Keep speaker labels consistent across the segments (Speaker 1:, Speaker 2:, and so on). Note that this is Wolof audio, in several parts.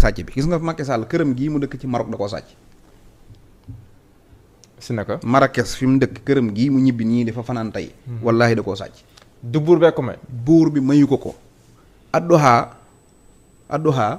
Speaker 1: sàcc bi gis nga Macky Sall këram gii mu dëkk ci Maroc da koo sàcc
Speaker 2: si naka
Speaker 1: Marrakech fi mu dëkk këram gii mu ñibbi nii dafa fanaan tey wallaahi da koo sàcc
Speaker 2: du buur bee ko may
Speaker 1: buur bi mayu ko ko addoha addoha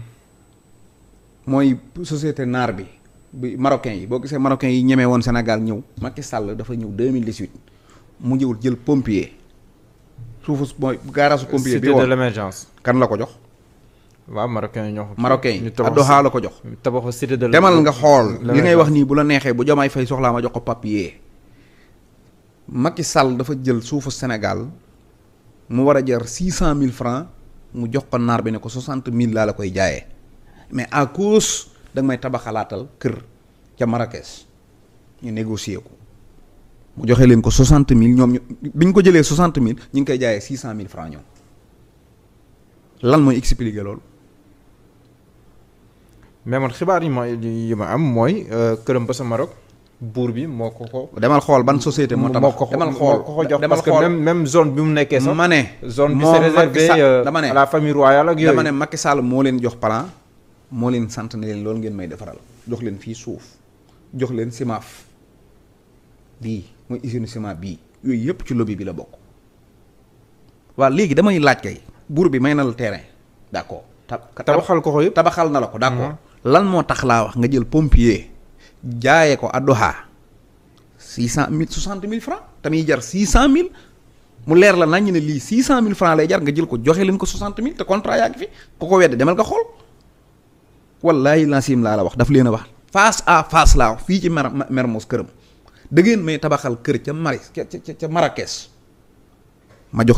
Speaker 1: mooy société naar bi bi marocain yi boo gisee marocain yi ñemee woon Sénégal ñëw Macky Sall dafa ñëw 2018 mu ñëwul jël pompier suufu mooy gaarasu pompier bi
Speaker 2: cité de
Speaker 1: woon
Speaker 2: l'émergence
Speaker 1: kan la ko jox
Speaker 2: waaw marocain yi ñoo ko
Speaker 1: marocain
Speaker 2: ñu
Speaker 1: yi
Speaker 2: tabax
Speaker 1: addoha la ko jox
Speaker 2: tabaxu cité de
Speaker 1: demal nga xool li ngay
Speaker 2: l'émergence.
Speaker 1: wax nii bu la neexee bu jamaay fay soxlaa ma jox ko papier Macky Sall dafa jël suufu Sénégal mu war a jar six cent mille francs mu jox ko naar bi ne ko soixante mille laa la koy jaayee mais à cause da nga may tabaxalaatal kër ca Marrakech ñu négocier ko mu joxe leen ko soixante mille ñoom ñu bi ñu ko jëlee soixante mille ñu ngi koy jaayee six cent mille francs ñoom lan mooy expliquer loolu.
Speaker 2: mais man xibaar yi ma yi ma am mooy këram ba sa Maroc buur bi moo ko ko
Speaker 1: demal xool ban société moo tabax
Speaker 2: ko ko
Speaker 1: demal
Speaker 2: moo
Speaker 1: xool
Speaker 2: ko ko jox
Speaker 1: demal
Speaker 2: parce que
Speaker 1: xool
Speaker 2: même même zone bi mu nekkee sax
Speaker 1: ma ne
Speaker 2: zone bi
Speaker 1: moom
Speaker 2: c'est
Speaker 1: Macky
Speaker 2: réservé
Speaker 1: Sall-
Speaker 2: euh,
Speaker 1: dama ne
Speaker 2: à la famille royale ak yooyu
Speaker 1: dama ne Macky Sall moo leen jox plan moo leen sant ne leen loolu ngeen may defaral jox leen fii suuf jox leen simaaf bii mooy usine ciment bii yooyu yëpp ci lobby bi la bokk waaw léegi damay laaj kay buur bi may na la terrain d'accord tab-
Speaker 2: tabaxal ko ko yëpp
Speaker 1: tabaxal na la ko d'accord lan moo tax laa wax nga jël pompier jaayee ko addoha six cent mille soixante mille francs tamit jar six cent mille mu leer la nañ ne lii six cent mille francs lay jar nga jël ko joxe leen ko soixante mille te contrat yaa ngi fi ku ko wedde demal nga xool wallahi lancim laa la wax daf leen a wax face à face laa wax fii ci mer Mermoz këram da ngeen may tabaxal kër ca Maris ca ca ca Marrakech ma jox